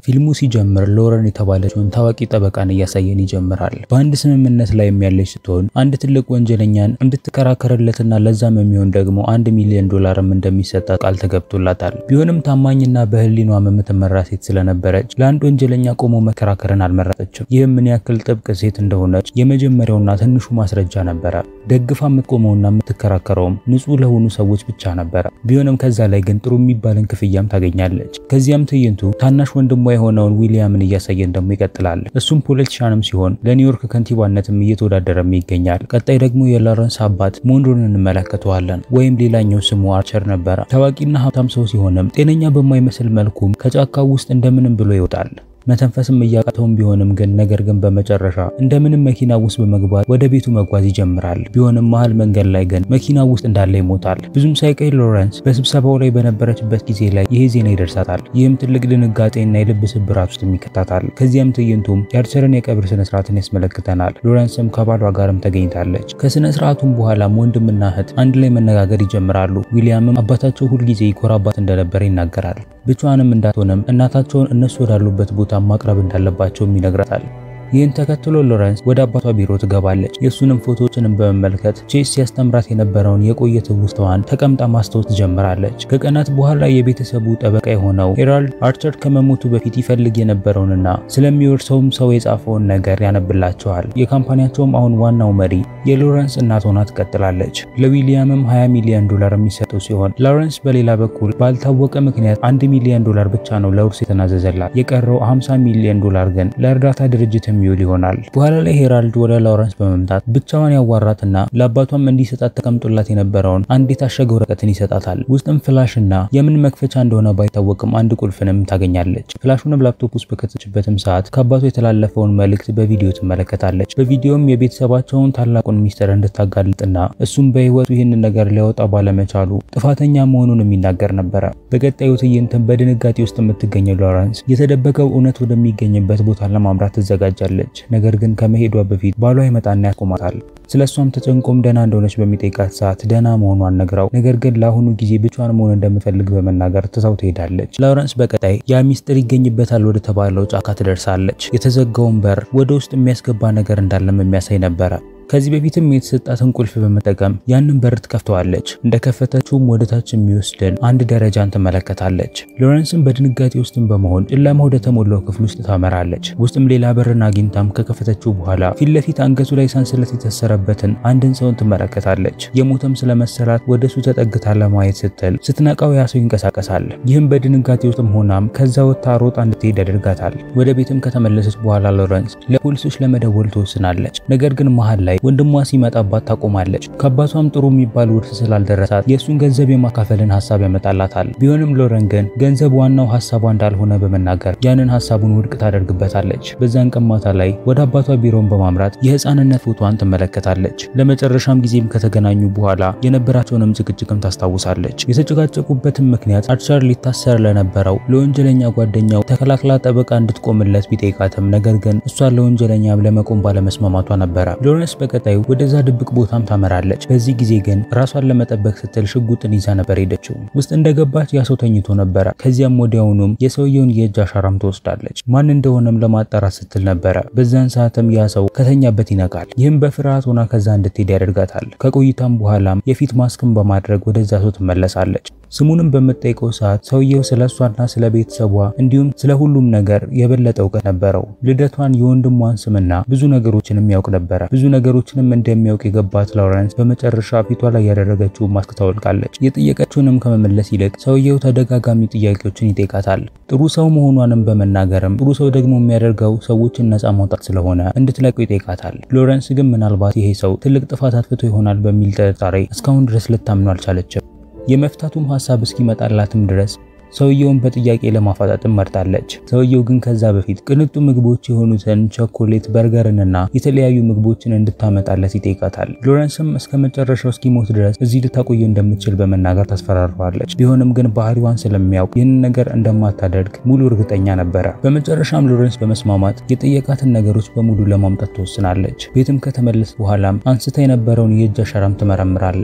ፊልሙ ሲጀምር ሎረን የተባለችውን ታዋቂ ጠበቃን እያሳየን ይጀምራል። በአንድ ስምምነት ላይ ያለች ስትሆን አንድ ትልቅ ወንጀለኛን እንድትከራከርለትና ለዛም የሚሆን ደግሞ አንድ ሚሊዮን ዶላርም እንደሚሰጣት ቃል ተገብቶላታል። ቢሆንም ታማኝና በህሊኗም የምትመራ ሴት ስለነበረች ለአንድ ወንጀለኛ ቆሞ መከራከርን አልመረጠችም። ይህም ምን ያክል ጥብቅ ሴት እንደሆነች የመጀመሪያውና ትንሹ ማስረጃ ነበረ። ደግፋ የምትቆመውና የምትከራከረውም ንጹህ ለሆኑ ሰዎች ብቻ ነበረ። ቢሆንም ከዛ ላይ ግን ጥሩ የሚባልን ክፍያም ታገኛለች። ከዚያም ትዕይንቱ ታናሽ ወንድሟ የሆነውን ዊሊያምን እያሳየን ደግሞ ይቀጥላል። እሱም ፖለቲሻንም ሲሆን ለኒውዮርክ ከንቲባነትም እየተወዳደረም ይገኛል። ቀጣይ ደግሞ የሎረንስ አባት ሞንሮን እንመለከተዋለን። ወይም ሌላኛው ስሙ አርቸር ነበረ። ታዋቂና ሀብታም ሰው ሲሆንም ጤነኛ በማይመስል መልኩም ከጫካው ውስጥ እንደምንም ብሎ ይወጣል። መተንፈስም እያቃተውም ቢሆንም ግን ነገር ግን በመጨረሻ እንደምንም መኪና ውስጥ በመግባት ወደ ቤቱ መጓዝ ይጀምራል። ቢሆንም መሀል መንገድ ላይ ግን መኪና ውስጥ እንዳለ ይሞታል። ብዙም ሳይቆይ ሎረንስ በስብሰባው ላይ በነበረችበት ጊዜ ላይ ይሄ ዜና ይደርሳታል። ይህም ትልቅ ድንጋጤና የልብ ስብራት ውስጥ ይከታታል። ከዚያም ትዕይንቱም የአርቸርን የቀብር ስነስርዓትን ያስመለክተናል። ሎረንስም ከባሏ ጋርም ተገኝታለች። ከስነ ስርዓቱም በኋላም ወንድምና እህት አንድ ላይ መነጋገር ይጀምራሉ። ዊሊያምም አባታቸው ሁልጊዜ ይኮራባት እንደነበረ ይናገራል። ብቻዋንም እንዳትሆንም እናታቸውን እነሱ ወዳሉበት ቦታ ማቅረብ እንዳለባቸውም ይነግራታል። ይህን ተከትሎ ሎረንስ ወደ አባቷ ቢሮ ትገባለች። የእሱንም ፎቶዎችንም በመመልከት ቼስ ሲያስተምራት የነበረውን የቆየ ትውስታዋን ተቀምጣ ማስታወስ ትጀምራለች። ከቀናት በኋላ የቤተሰቡ ጠበቃ የሆነው ሄራልድ አርቸር ከመሞቱ በፊት ይፈልግ የነበረውንና ስለሚወርሰውም ሰው የጻፈውን ነገር ያነብላቸዋል። የካምፓኒያቸውም አሁን ዋናው መሪ የሎረንስ እናት ሆና ትቀጥላለች። ለዊሊያምም 20 ሚሊዮን ዶላር የሚሰጠው ሲሆን ሎረንስ በሌላ በኩል ባልታወቀ ምክንያት አንድ ሚሊዮን ዶላር ብቻ ነው ለውርስ የተናዘዘላት። የቀረው 50 ሚሊዮን ዶላር ግን ለእርዳታ ድርጅት የሚውል ይሆናል። በኋላ ላይ ሄራልድ ወደ ሎረንስ በመምጣት ብቻዋን ያዋራትና ለአባቷም እንዲሰጣት ተቀምጦላት የነበረውን አንድ የታሸገ ወረቀትን ይሰጣታል። ውስጥም ፍላሽ እና የምን መክፈቻ እንደሆነ ባይታወቅም አንድ ቁልፍንም ታገኛለች። ፍላሹንም ላፕቶፕ ውስጥ በከተችበትም ሰዓት ከአባቷ የተላለፈውን መልእክት በቪዲዮ ትመለከታለች። በቪዲዮም የቤተሰባቸውን ታላቁን ሚስጥር እንድታጋልጥና እሱም በህይወቱ ይህንን ነገር ሊያወጣ ባለመቻሉ ጥፋተኛ መሆኑን የሚናገር ነበረ። በቀጣዩ ትዕይንትም በድንጋጤ ውስጥ የምትገኘው ሎረንስ የተደበቀው እውነት ወደሚገኝበት ቦታ ለማምራት ትዘጋጃለች። ነገር ግን ከመሄዷ በፊት ባሏ ይመጣና ያቆማታል። ስለ እሷም ተጨንቆም ደህና እንደሆነች በሚጠይቃት ሰዓት ደህና መሆኗን ነግራው ነገር ግን ለአሁኑ ጊዜ ብቻዋን መሆን እንደምፈልግ በመናገር ትታው ትሄዳለች። ሎረንስ በቀጣይ ያ ሚስጥር ይገኝበታል ወደ ተባለው ጫካ ትደርሳለች። የተዘጋውን በር ወደ ውስጥ የሚያስገባ ነገር እንዳለም የሚያሳይ ነበረ። ከዚህ በፊትም የተሰጣትን ቁልፍ በመጠቀም ያንን በር ትከፍተዋለች። እንደከፈተችውም ወደ ታች የሚወስድን አንድ ደረጃን ትመለከታለች። ሎረንስም በድንጋጤ ውስጥም በመሆን ጨለማ ወደ ተሞላው ክፍል ውስጥ ታመራለች። ውስጥም ሌላ በርን አግኝታም ከከፈተችው በኋላ ፊት ለፊት አንገቱ ላይ ሰንሰለት የታሰረበትን አንድን ሰውን ትመለከታለች። የሞተም ስለመሰላት ወደ እሱ ተጠግታ ለማየት ስትል ስትነቃው ያ ሰው ይንቀሳቀሳል። ይህም በድንጋጤ ውስጥም ሆናም ከዛ ወጥታ ሮጣ እንድትሄድ ያደርጋታል። ወደ ቤትም ከተመለሰች በኋላ ሎረንስ ለፖሊሶች ለመደወል ትወስናለች። ነገር ግን መሀል ላይ ወንድሟ ሲመጣባት ታቆማለች። ከአባቷም ጥሩ የሚባል ውርስ ስላልደረሳት የእሱን ገንዘብ የማካፈልን ሀሳብ ያመጣላታል። ቢሆንም ሎረን ግን ገንዘብ ዋናው ሀሳቧ እንዳልሆነ በመናገር ያንን ሀሳቡን ውድቅ ታደርግበታለች። በዛን ቀን ማታ ላይ ወደ አባቷ ቢሮን በማምራት የህፃንነት ፎቶዋን ትመለከታለች። ለመጨረሻም ጊዜም ከተገናኙ በኋላ የነበራቸውንም ጭቅጭቅም ታስታውሳለች። የተጨቃጨቁበትም ምክንያት አርቸር ሊታሰር ለነበረው ለወንጀለኛ ጓደኛው ተከላክላ ጠበቃ እንድትቆምለት ቢጠይቃትም ነገር ግን እሷ ለወንጀለኛ ለመቆም ባለመስማማቷ ነበረ። ሎረንስ በቀጣዩ ወደዛ ድብቅ ቦታም ታመራለች። በዚህ ጊዜ ግን ራሷን ለመጠበቅ ስትል ሽጉጥን ይዛ ነበር ሄደችው። ውስጥ እንደገባች ያ ሰው ተኝቶ ነበረ። ከዚያም ወዲያውኑም የሰውየውን የእጅ አሻራም ትወስዳለች። ማን እንደሆነም ለማጣራት ስትል ነበረ። በዛን ሰዓትም ያ ሰው ከተኛበት ይነቃል። ይህም በፍርሃት ሆና ከዛ እንድትሄድ ያደርጋታል። ከቆይታም በኋላም የፊት ማስክን በማድረግ ወደዛ ሰው ትመለሳለች። ስሙንም በምትጠይቀው ሰዓት ሰውየው ስለ እሷና ስለ ቤተሰቧ እንዲሁም ስለ ሁሉም ነገር የበለጠ እውቀት ነበረው። ልደቷን፣ የወንድሟን ስምና ብዙ ነገሮችንም ያውቅ ነበረ። ብዙ ነገሮችንም እንደሚያውቅ የገባት ሎረንስ በመጨረሻ ፊቷ ላይ ያደረገችው ማስክ ታወልቃለች። የጠየቀችውንም ከመመለስ ይልቅ ሰውየው ተደጋጋሚ ጥያቄዎችን ይጠይቃታል። ጥሩ ሰው መሆኗንም በመናገርም ጥሩ ሰው ደግሞ የሚያደርገው ሰዎችን ነፃ ማውጣት ስለሆነ እንድትለቀው ይጠይቃታል። ሎረንስ ግን ምናልባት ይሄ ሰው ትልቅ ጥፋት አጥፍቶ ይሆናል በሚል ጥርጣሬ እስካሁን ድረስ ልታምኑ አልቻለችም። የመፍታቱም ሀሳብ እስኪመጣላትም ድረስ ሰውየውን በጥያቄ ለማፋጣጥም መርጣለች። ሰውየው ግን ከዛ በፊት ቅንጡ ምግቦች የሆኑትን ቸኮሌት፣ በርገርንና የተለያዩ ምግቦችን እንድታመጣለት ይጠይቃታል። ሎረንስም እስከ መጨረሻው እስኪሞት ድረስ እዚህ ልታቆየው እንደምትችል በመናገር ታስፈራረዋለች። ቢሆንም ግን ባህሪዋን ስለሚያውቅ ይህንን ነገር እንደማታደርግ ሙሉ እርግጠኛ ነበረ። በመጨረሻም ሎረንስ በመስማማት የጠየቃትን ነገሮች በሙሉ ለማምጣት ትወስናለች። ቤትም ከተመለስ በኋላም አንስታ የነበረውን የእጅ አሻራም ትመረምራለች።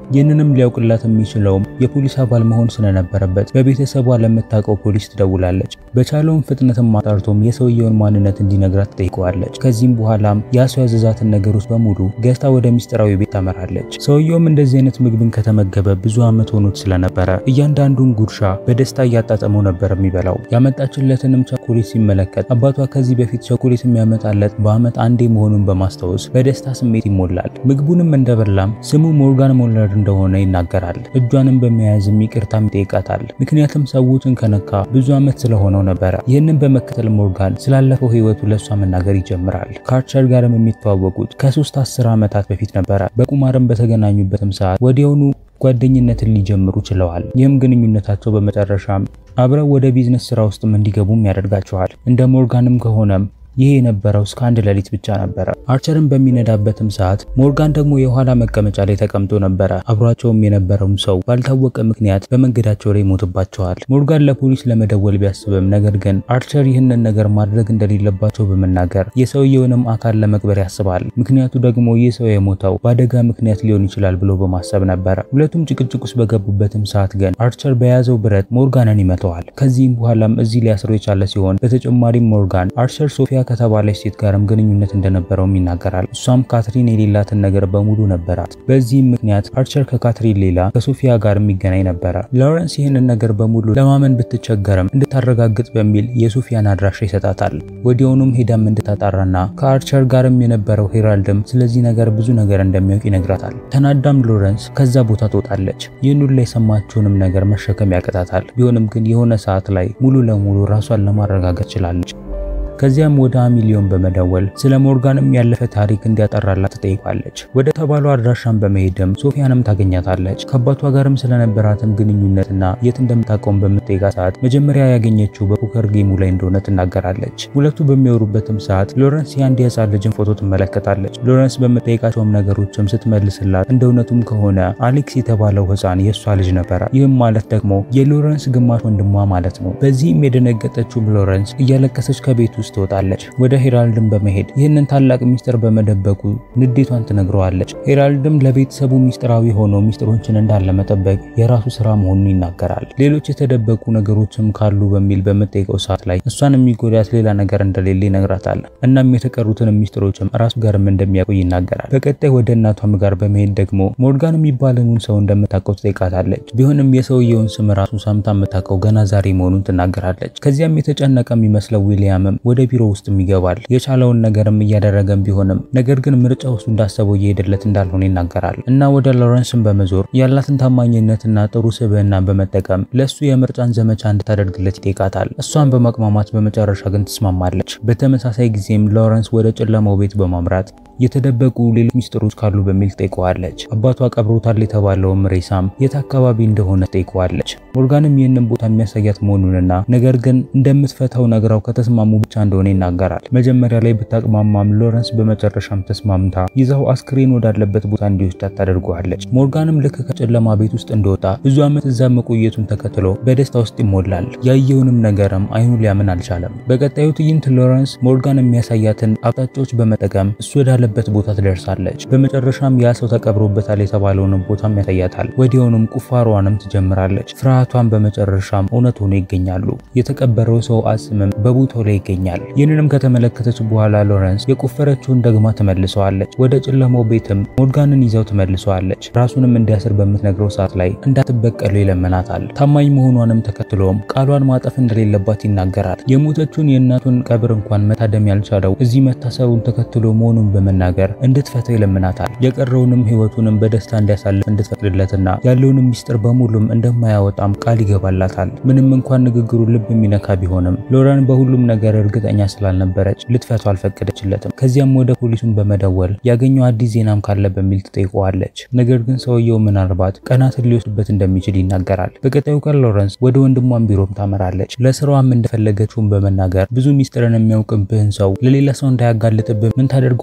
ይህንንም ሊያውቅላት የሚችለውም የፖሊስ አባል መሆን ስለነበረበት በቤተሰቧ ለምታውቀው ፖሊስ ትደውላለች። በቻለውም ፍጥነትም አጣርቶም የሰውየውን ማንነት እንዲነግራት ትጠይቀዋለች። ከዚህም በኋላም ያ ሰው ያዘዛትን ነገሮች በሙሉ ገዝታ ወደ ሚስጥራዊ ቤት ታመራለች። ሰውየውም እንደዚህ አይነት ምግብን ከተመገበ ብዙ ዓመት ሆኖት ስለነበረ እያንዳንዱን ጉርሻ በደስታ እያጣጠመው ነበር የሚበላው። ያመጣችለትንም ቸኮሌት ሲመለከት አባቷ ከዚህ በፊት ቸኮሌት የሚያመጣለት በዓመት አንዴ መሆኑን በማስታወስ በደስታ ስሜት ይሞላል። ምግቡንም እንደበላም ስሙ ሞርጋን ሞለር እንደሆነ ይናገራል። እጇንም በመያዝም ይቅርታም ይጠይቃታል። ምክንያቱም ሰዎችን ከነካ ብዙ ዓመት ስለሆነው ነበረ። ይህንን በመከተል ሞርጋን ስላለፈው ሕይወቱ ለእሷ መናገር ይጀምራል። ከአርቸር ጋርም የሚተዋወቁት ከሶስት አስር ዓመታት በፊት ነበረ። በቁማርም በተገናኙበትም ሰዓት ወዲያውኑ ጓደኝነትን ሊጀምሩ ችለዋል። ይህም ግንኙነታቸው በመጨረሻም አብረው ወደ ቢዝነስ ስራ ውስጥም እንዲገቡም ያደርጋቸዋል። እንደ ሞርጋንም ከሆነም ይሄ የነበረው እስከ አንድ ሌሊት ብቻ ነበረ። አርቸርን በሚነዳበትም ሰዓት ሞርጋን ደግሞ የኋላ መቀመጫ ላይ ተቀምጦ ነበረ። አብሯቸውም የነበረውም ሰው ባልታወቀ ምክንያት በመንገዳቸው ላይ ይሞትባቸዋል። ሞርጋን ለፖሊስ ለመደወል ቢያስብም ነገር ግን አርቸር ይህንን ነገር ማድረግ እንደሌለባቸው በመናገር የሰውየውንም አካል ለመቅበር ያስባል። ምክንያቱ ደግሞ ይህ ሰው የሞተው በአደጋ ምክንያት ሊሆን ይችላል ብሎ በማሰብ ነበረ። ሁለቱም ጭቅጭቅ ውስጥ በገቡበትም ሰዓት ግን አርቸር በያዘው ብረት ሞርጋንን ይመተዋል። ከዚህም በኋላም እዚህ ሊያስሮ የቻለ ሲሆን በተጨማሪም ሞርጋን አርቸር ሶፊያ ከተባለች ሴት ጋርም ግንኙነት እንደነበረውም ይናገራል። እሷም ካትሪን የሌላትን ነገር በሙሉ ነበራት። በዚህም ምክንያት አርቸር ከካትሪን ሌላ ከሶፊያ ጋር የሚገናኝ ነበረ። ሎረንስ ይህንን ነገር በሙሉ ለማመን ብትቸገርም እንድታረጋግጥ በሚል የሶፊያን አድራሻ ይሰጣታል። ወዲያውኑም ሄዳም እንድታጣራና ከአርቸር ጋርም የነበረው ሄራልድም ስለዚህ ነገር ብዙ ነገር እንደሚያውቅ ይነግራታል። ተናዳም ሎረንስ ከዛ ቦታ ትወጣለች። ይህን ሁሉ የሰማችውንም ነገር መሸከም ያቅታታል። ቢሆንም ግን የሆነ ሰዓት ላይ ሙሉ ለሙሉ ራሷን ለማረጋገጥ ችላለች። ከዚያም ወደ አሚሊዮን በመደወል ስለ ሞርጋንም ያለፈ ታሪክ እንዲያጠራላት ትጠይቃለች። ወደ ተባለው አድራሻን በመሄድም ሶፊያንም ታገኛታለች። ከአባቷ ጋርም ስለነበራትም ግንኙነትና የት እንደምታውቀውም በምትጠይቃ ሰዓት መጀመሪያ ያገኘችው በፖከር ጌሙ ላይ እንደሆነ ትናገራለች። ሁለቱ በሚወሩበትም ሰዓት ሎረንስ የአንድ የህፃን ልጅን ፎቶ ትመለከታለች። ሎረንስ በምትጠይቃቸውም ነገሮችም ስትመልስላት እንደ እውነቱም ከሆነ አሌክስ የተባለው ህፃን የእሷ ልጅ ነበረ። ይህም ማለት ደግሞ የሎረንስ ግማሽ ወንድሟ ማለት ነው። በዚህም የደነገጠችውም ሎረንስ እያለቀሰች ከቤት ውስጥ ትወጣለች። ወደ ሄራልድም በመሄድ ይህንን ታላቅ ሚስጥር በመደበቁ ንዴቷን ትነግረዋለች። ሄራልድም ለቤተሰቡ ሚስጥራዊ ሆኖ ሚስጥሮችን እንዳለ መጠበቅ የራሱ ስራ መሆኑን ይናገራል። ሌሎች የተደበቁ ነገሮችም ካሉ በሚል በምጠይቀው ሰዓት ላይ እሷን የሚጎዳት ሌላ ነገር እንደሌለ ይነግራታል። እናም የተቀሩትን ሚስጥሮችም ራሱ ጋርም እንደሚያውቁ ይናገራል። በቀጣይ ወደ እናቷም ጋር በመሄድ ደግሞ ሞርጋን የሚባለውን ሰው እንደምታውቀው ትጠይቃታለች። ቢሆንም የሰውየውን ስም ራሱ ሰምታ የምታውቀው ገና ዛሬ መሆኑን ትናገራለች። ከዚያም የተጨነቀ የሚመስለው ዊሊያምም ወደ ቢሮ ውስጥም ይገባል። የቻለውን ነገርም እያደረገም ቢሆንም ነገር ግን ምርጫ ውስጥ እንዳሰበው እየሄደለት እንዳልሆነ ይናገራል እና ወደ ሎረንስን በመዞር ያላትን ታማኝነትና ጥሩ ስብዕና በመጠቀም ለእሱ የምርጫን ዘመቻ እንድታደርግለት ይጠይቃታል። እሷን በማቅማማት በመጨረሻ ግን ትስማማለች። በተመሳሳይ ጊዜም ሎረንስ ወደ ጨለማው ቤት በማምራት የተደበቁ ሌሎች ሚስጥሮች ካሉ በሚል ትጠይቀዋለች። አባቷ ቀብሮታል የተባለውም ሬሳም የት አካባቢ እንደሆነ ትጠይቀዋለች። ሞርጋንም ይህንን ቦታ የሚያሳያት መሆኑንና ነገር ግን እንደምትፈታው ነግራው ከተስማሙ ብቻ እንደሆነ ይናገራል። መጀመሪያ ላይ ብታቅማማም ሎረንስ በመጨረሻም ተስማምታ ይዛው አስክሬን ወዳለበት ቦታ እንዲወስዳት ታደርገዋለች። ሞርጋንም ልክ ከጨለማ ቤት ውስጥ እንደወጣ ብዙ ዓመት እዛ መቆየቱን ተከትሎ በደስታ ውስጥ ይሞላል። ያየውንም ነገርም አይኑ ሊያምን አልቻለም። በቀጣዩ ትዕይንት ሎረንስ ሞርጋን የሚያሳያትን አቅጣጫዎች በመጠቀም እሱ ወዳለበት ቦታ ትደርሳለች። በመጨረሻም ያ ሰው ተቀብሮበታል የተባለውንም ቦታም ያሳያታል። ወዲያውኑም ቁፋሯንም ትጀምራለች። ፍርሃቷን በመጨረሻም እውነት ሆኖ ይገኛሉ። የተቀበረው ሰው አጽምም በቦታው ላይ ይገኛል። ይህንንም ከተመለከተች በኋላ ሎረንስ የቆፈረችውን ደግማ ትመልሰዋለች። ወደ ጨለማው ቤትም ሞርጋንን ይዘው ትመልሰዋለች። ራሱንም እንዲያስር በምትነግረው ሰዓት ላይ እንዳትበቀለው ይለምናታል። ታማኝ መሆኗንም ተከትሎም ቃሏን ማጠፍ እንደሌለባት ይናገራል። የሞተችውን የእናቱን ቀብር እንኳን መታደም ያልቻለው እዚህ መታሰሩን ተከትሎ መሆኑን በመናገር እንድትፈተው ይለምናታል። የቀረውንም ሕይወቱንም በደስታ እንዲያሳልፍ እንድትፈቅድለትና ያለውንም ሚስጥር በሙሉም እንደማያወጣም ቃል ይገባላታል። ምንም እንኳን ንግግሩ ልብ የሚነካ ቢሆንም ሎረን በሁሉም ነገር እርግጠኛ ስላልነበረች ልትፈታው አልፈቀደችለትም። ከዚያም ወደ ፖሊሱን በመደወል ያገኘው አዲስ ዜናም ካለ በሚል ትጠይቀዋለች። ነገር ግን ሰውየው ምናልባት ቀናትን ሊወስድበት እንደሚችል ይናገራል። በቀጣዩ ቀን ሎረንስ ወደ ወንድሟን ቢሮም ታመራለች። ለስራዋም እንደፈለገችውን በመናገር ብዙ ሚስጥርን የሚያውቅብህን ሰው ለሌላ ሰው እንዳያጋልጥብህ ምን ታደርገዋለህ ስትል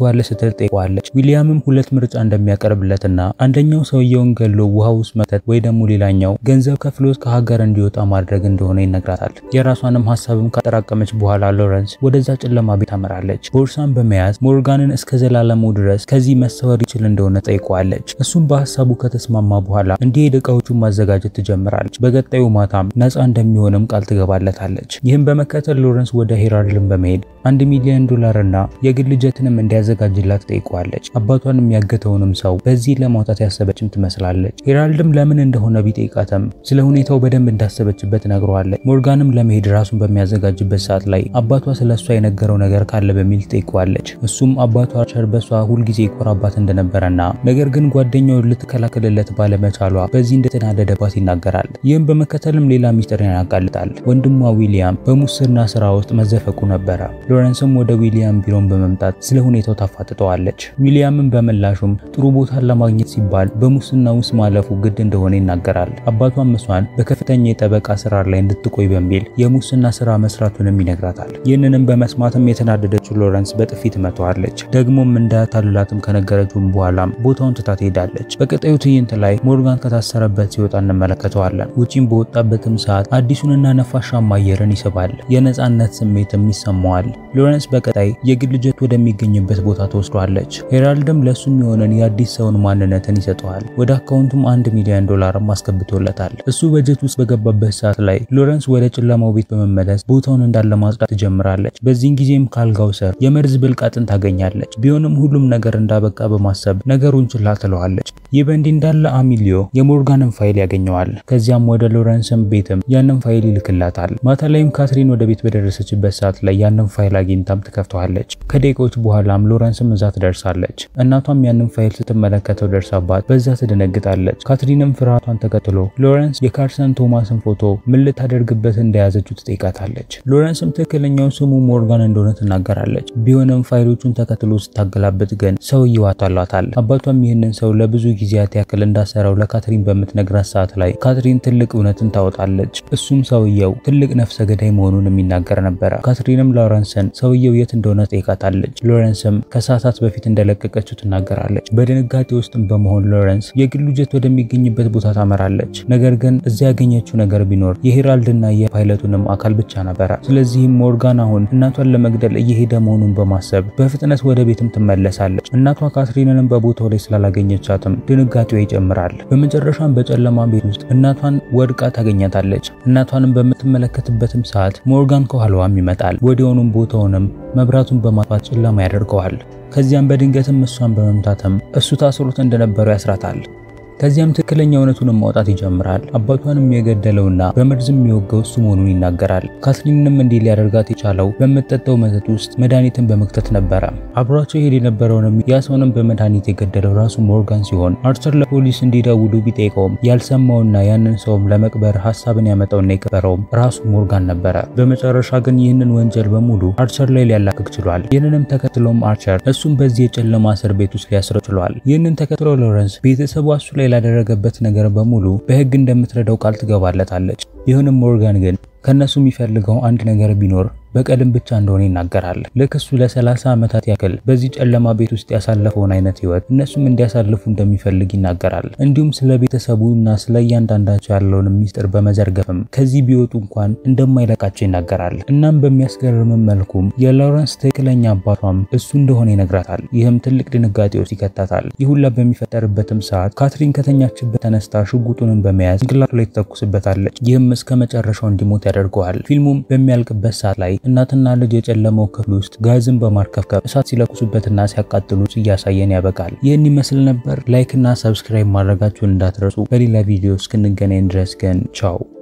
ስትል ጠይቀዋለች። ዊሊያምም ሁለት ምርጫ እንደሚያቀርብለትና አንደኛው ሰውየውን ገሎ ውሃ ውስጥ መተት ወይ ደግሞ ሌላኛው ገንዘብ ከፍሎት ከሀገር እንዲወጣ ማድረግ እንደሆነ ይነግራታል። የራሷንም ሀሳብም ካጠራቀመች በኋላ ሎረንስ ወደዛ ጨለማ ቤት ታመራለች። ቦርሳን በመያዝ ሞርጋንን እስከ ዘላለሙ ድረስ ከዚህ መሰወር ይችል እንደሆነ ጠይቀዋለች። እሱም በሀሳቡ ከተስማማ በኋላ እንዲሄድ እቃዎቹን ማዘጋጀት ትጀምራለች። በቀጣዩ ማታም ነፃ እንደሚሆንም ቃል ትገባለታለች። ይህም በመከተል ሎረንስ ወደ ሄራልድን በመሄድ አንድ ሚሊዮን ዶላር እና የግል ጀትንም እንዲያዘጋጅላት ጠይቀዋለች። አባቷን የሚያገተውንም ሰው በዚህ ለማውጣት ያሰበችም ትመስላለች። ሄራልድም ለምን እንደሆነ ቢጠይቃትም ስለ ሁኔታው በደንብ እንዳሰበችበት ነግረዋለች። ሞርጋንም ለመሄድ ራሱን በሚያዘጋጅበት ሰዓት ላይ አባቷ ስለ እሷ የነገረው ነገር ካለ በሚል ጠይቀዋለች። እሱም አባቷ አርቸር በሷ ሁልጊዜ ይኮራባት እንደነበረና ነገር ግን ጓደኛውን ልትከላከልለት ባለመቻሏ በዚህ እንደተናደደባት ይናገራል። ይህም በመከተልም ሌላ ሚስጥርን ያጋልጣል። ወንድሟ ዊሊያም በሙስና ስራ ውስጥ መዘፈቁ ነበረ። ሎረንስም ወደ ዊሊያም ቢሮን በመምጣት ስለ ሁኔታው ታፋጥጠዋለች። ዊሊያምን በምላሹም ጥሩ ቦታን ለማግኘት ሲባል በሙስና ውስጥ ማለፉ ግድ እንደሆነ ይናገራል። አባቷም እሷን በከፍተኛ የጠበቃ ስራ ላይ እንድትቆይ በሚል የሙስና ስራ መስራቱንም ይነግራታል። ይህንንም በመስማትም የተናደደችው ሎረንስ በጥፊ ትመታዋለች። ደግሞም እንዳያታልላትም ከነገረችውም በኋላም ቦታውን ትታ ትሄዳለች። በቀጣዩ ትዕይንት ላይ ሞርጋን ከታሰረበት ሲወጣ እንመለከተዋለን። ውጪም በወጣበትም ሰዓት አዲሱንና ነፋሻማ አየርን ይስባል። የነጻነት ስሜትም ይሰማዋል። ሎረንስ በቀጣይ የግል ጀት ወደሚገኝበት ቦታ ተወስዷለች። ሄራልድም ለሱ የሚሆነን የአዲስ ሰውን ማንነትን ይሰጠዋል። ወደ አካውንቱም አንድ ሚሊዮን ዶላርም አስገብቶለታል። እሱ በጀት ውስጥ በገባበት ሰዓት ላይ ሎረንስ ወደ ጨለማው ቤት በመመለስ ቦታውን እንዳለ ማጽዳት ትጀምራለች። በዚህን ጊዜም ካልጋው ስር የመርዝ ብልቃጥን ታገኛለች። ቢሆንም ሁሉም ነገር እንዳበቃ በማሰብ ነገሩን ችላ ትለዋለች። ይህ በእንዲህ እንዳለ አሚሊዮ የሞርጋንን ፋይል ያገኘዋል። ከዚያም ወደ ሎረንስን ቤትም ያንን ፋይል ይልክላታል። ማታ ላይም ካትሪን ወደ ቤት በደረሰችበት ሰዓት ላይ ያንን ፋይል አግኝታም ትከፍተዋለች። ከደቂቃዎች በኋላም ሎረንስም እዛ ትደርሳለች። እናቷም ያንን ፋይል ስትመለከተው ደርሳባት በዛ ትደነግጣለች። ካትሪንም ፍርሃቷን ተከትሎ ሎረንስ የካርሰን ቶማስን ፎቶ ምን ልታደርግበት እንደያዘችው ትጠይቃታለች። ሎረንስም ትክክለኛው ስሙ ሞርጋን እንደሆነ ትናገራለች። ቢሆንም ፋይሎቹን ተከትሎ ስታገላብጥ ግን ሰውየው አታሏታል። አባቷም ይህንን ሰው ለብዙ ጊዜያት ያክል እንዳሰረው ለካትሪን በምትነግራት ሰዓት ላይ ካትሪን ትልቅ እውነትን ታወጣለች። እሱም ሰውየው ትልቅ ነፍሰ ገዳይ መሆኑን የሚናገር ነበረ። ካትሪንም ሎረንስን ሰውየው የት እንደሆነ ጠይቃታለች። ሎረንስም ከሰዓታት በፊት እንደለቀቀችው ትናገራለች። በድንጋጤ ውስጥም በመሆን ሎረንስ የግሉ ጀት ወደሚገኝበት ቦታ ታመራለች። ነገር ግን እዚያ ያገኘችው ነገር ቢኖር የሄራልድና የፓይለቱንም አካል ብቻ ነበረ። ስለዚህም ሞርጋን አሁን እናቷን ለመግደል እየሄደ መሆኑን በማሰብ በፍጥነት ወደ ቤትም ትመለሳለች። እናቷ ካትሪንንም በቦታው ላይ ስላላገኘቻትም ድንጋጤዋ ይጨምራል። በመጨረሻም በጨለማ ቤት ውስጥ እናቷን ወድቃ ታገኛታለች። እናቷንም በምትመለከትበትም ሰዓት ሞርጋን ከኋላዋም ይመጣል። ወዲያውኑም ቦታውንም መብራቱን በማጥፋት ጨለማ ያደርገዋል። ከዚያም በድንገትም እሷን በመምታትም እሱ ታስሮት እንደነበረው ያስራታል። ከዚያም ትክክለኛ እውነቱንም ማውጣት ይጀምራል። አባቷንም የገደለውና በመርዝም የሚወጋው እሱ መሆኑን ይናገራል። ካትሪንንም እንዲህ ሊያደርጋት የቻለው በምትጠጣው መጠጥ ውስጥ መድኃኒትን በመክተት ነበረ። አብሯቸው ይሄድ የነበረውንም ያ ሰውንም በመድኃኒት የገደለው ራሱ ሞርጋን ሲሆን አርቸር ለፖሊስ እንዲደውሉ ቢጠይቀውም ያልሰማውና ያንን ሰውም ለመቅበር ሀሳብን ያመጣውና የቀበረውም ራሱ ሞርጋን ነበረ። በመጨረሻ ግን ይህንን ወንጀል በሙሉ አርቸር ላይ ሊያላክክ ችሏል። ይህንንም ተከትሎም አርቸር እሱም በዚህ የጨለማ እስር ቤት ውስጥ ሊያስረው ችሏል። ይህንን ተከትሎ ሎረንስ ቤተሰቡ እሱ ላይ ላደረገበት ነገር በሙሉ በሕግ እንደምትረዳው ቃል ትገባለታለች። ቢሆንም ሞርጋን ግን ከነሱ የሚፈልገው አንድ ነገር ቢኖር በቀልም ብቻ እንደሆነ ይናገራል። ልክ እሱ ለ30 ዓመታት ያክል በዚህ ጨለማ ቤት ውስጥ ያሳለፈውን አይነት ህይወት እነሱም እንዲያሳልፉ እንደሚፈልግ ይናገራል። እንዲሁም ስለ ቤተሰቡ እና ስለ እያንዳንዳቸው ያለውን ሚስጥር በመዘርገፍም ከዚህ ቢወጡ እንኳን እንደማይለቃቸው ይናገራል። እናም በሚያስገርምም መልኩም የሎረንስ ትክክለኛ አባቷም እሱ እንደሆነ ይነግራታል። ይህም ትልቅ ድንጋጤ ውስጥ ይከታታል። ይህ ሁላ በሚፈጠርበትም ሰዓት ካትሪን ከተኛችበት ተነስታ ሽጉጡንን በመያዝ ጭንቅላቱ ላይ ትተኩስበታለች። ይህም እስከ መጨረሻው እንዲሞት ያደርገዋል። ፊልሙም በሚያልቅበት ሰዓት ላይ እናትና ልጅ የጨለመው ክፍል ውስጥ ጋዝን በማርከፍከፍ እሳት ሲለኩሱበትና ሲያቃጥሉት እያሳየን ያበቃል። ይህን ይመስል ነበር። ላይክ እና ሰብስክራይብ ማድረጋችሁን እንዳትረሱ። በሌላ ቪዲዮ እስክንገናኝ ድረስ ግን ቻው።